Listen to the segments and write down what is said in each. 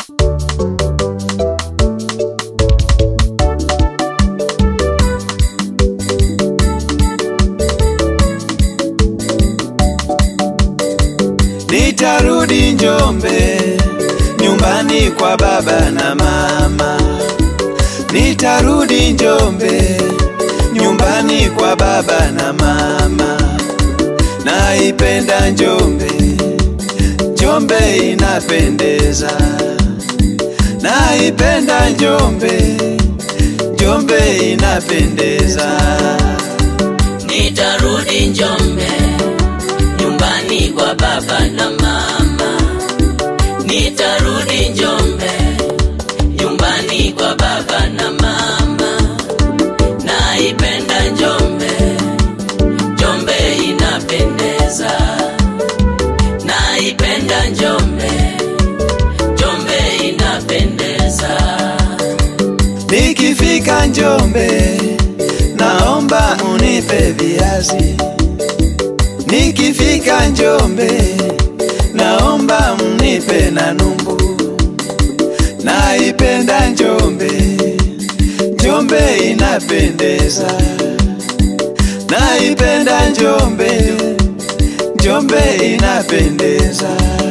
Nitarudi Njombe, nyumbani kwa baba na mama. Nitarudi Njombe, nyumbani kwa baba na mama. Naipenda Njombe, Njombe inapendeza. Naipenda Njombe, Njombe inapendeza. Nitarudi Njombe, nyumbani kwa baba na mama. Nitarudi Njombe, nyumbani kwa baba na mama. Naipenda Njombe, Njombe inapendeza. Naipenda Njombe, Njombe inapendeza. Nikifika Njombe, naomba unipe viazi. Nikifika Njombe, naomba mnipe na numbu. Naipenda Njombe, Njombe inapendeza. Naipenda Njombe, Njombe inapendeza.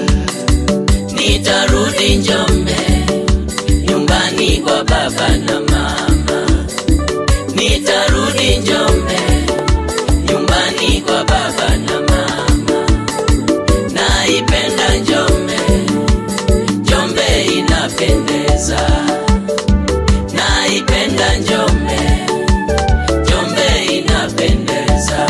Nitarudi Njombe, nyumbani kwa baba na mama. Nitarudi Njombe, nyumbani kwa baba na mama. Naipenda Njombe, Njombe inapendeza. Naipenda Njombe, Njombe inapendeza.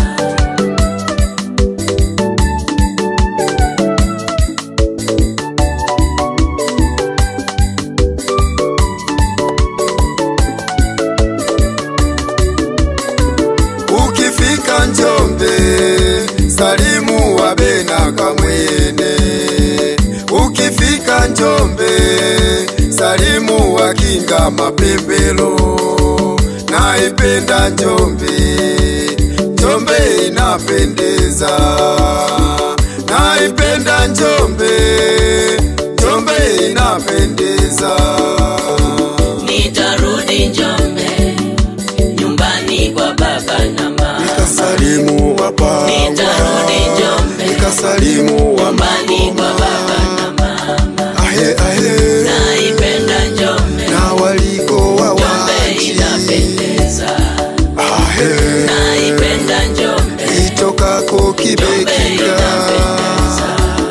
Ukifika Njombe, salimu wabena kamwene. Ukifika Njombe, salimu wakinga mapembelo. Naipenda Njombe, Njombe inapendeza. Naipenda Njombe, Njombe inapendeza. Nitarudi Njombe, nyumbani kwa baba na mama. Nikasalimu wapawa, Nitarudi Njombe, nikasalimu wa nyumbani kwa baba na mama. ahe ahe Naipenda Njombe, na waliko wa Njombe wachi inapendeza. ahe Naipenda Njombe, itokako Njombe kibekika inapendeza.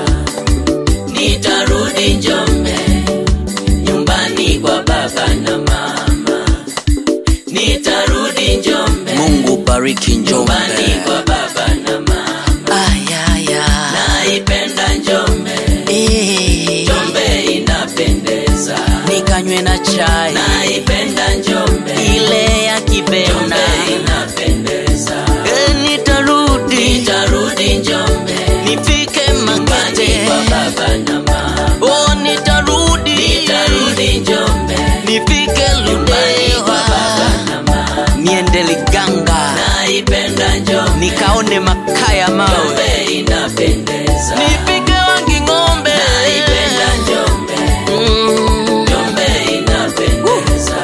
Nitarudi Njombe, nyumbani kwa baba na mama. Nitarudi Njombe, Mungu bariki Njombe. nyumbani kwa baba na mama. Ayaya. Naipenda Njombe, Eh. Njombe inapendeza. Nikanywe na chai Naipenda Njombe, ile ya kibena. Njombe inapendeza. Eh, nitarudi Nitarudi Njombe, nifike nyumbani Makete. kwa baba na mama. Oh, nitarudi Nitarudi Njombe, nifike nyumbani kwa baba Ludewa na mama. niende Liganga Naipenda Njombe, nikaone makaya mawe Njombe inapendeza. nifike Wanging'ombe Naipenda Njombe, Mm. Njombe inapendeza.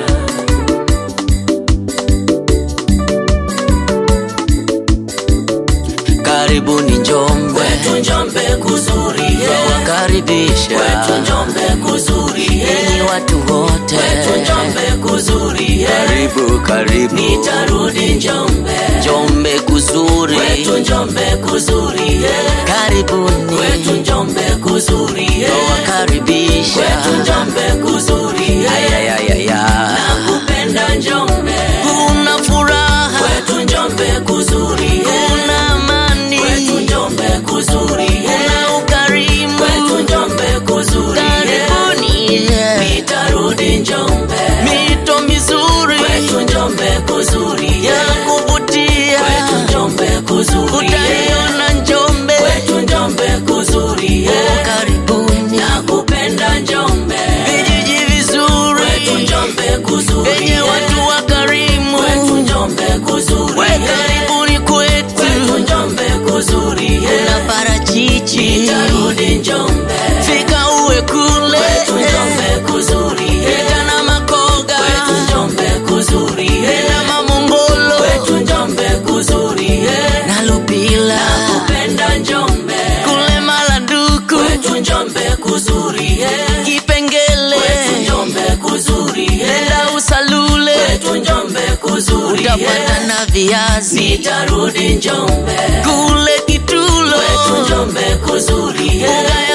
Karibuni Njombe Kwetu Njombe kuzuri, yeah. wakaribisha Kwetu Njombe kuzuri, yeah. enyi watu wote Kwetu Njombe kuzuri, yeah. karibu karibu Nitarudi Njombe, Njombe kuzuri kwetu Njombe kuzuri, yeah. karibuni Kwetu Njombe kuzuri, yeah. wakaribisha Kwetu Njombe kuzuri, yeah. ayayayaya Nakupenda Njombe, kuna furaha kwetu Njombe kuzuri, yeah. kuna amani Kwetu Njombe kuzuri, yeah. kuna ukarimu Kwetu Njombe kuzuri, yeah. karibuni yeah. Nitarudi Njombe, mito mizuri kwetu Njombe kuzuri, ya yeah. kuvutia Kwetu Njombe kuzuri, yeah. utaiona Njombe Kwetu Njombe kuzuri, yeah. Oh, karibuni Nakupenda Njombe, vijiji vizuri kwetu Njombe kuzuri, yenye yeah. watu wakarimu Kwetu Njombe kuzuri, we yeah. karibuni kwetu Kwetu Njombe kuzuri, yeah. kuna parachichi Nitarudi Njombe, fika uwe kule kwetu viazi nitarudi Njombe kule Kitulo kwetu Njombe kuzuri mbuga ya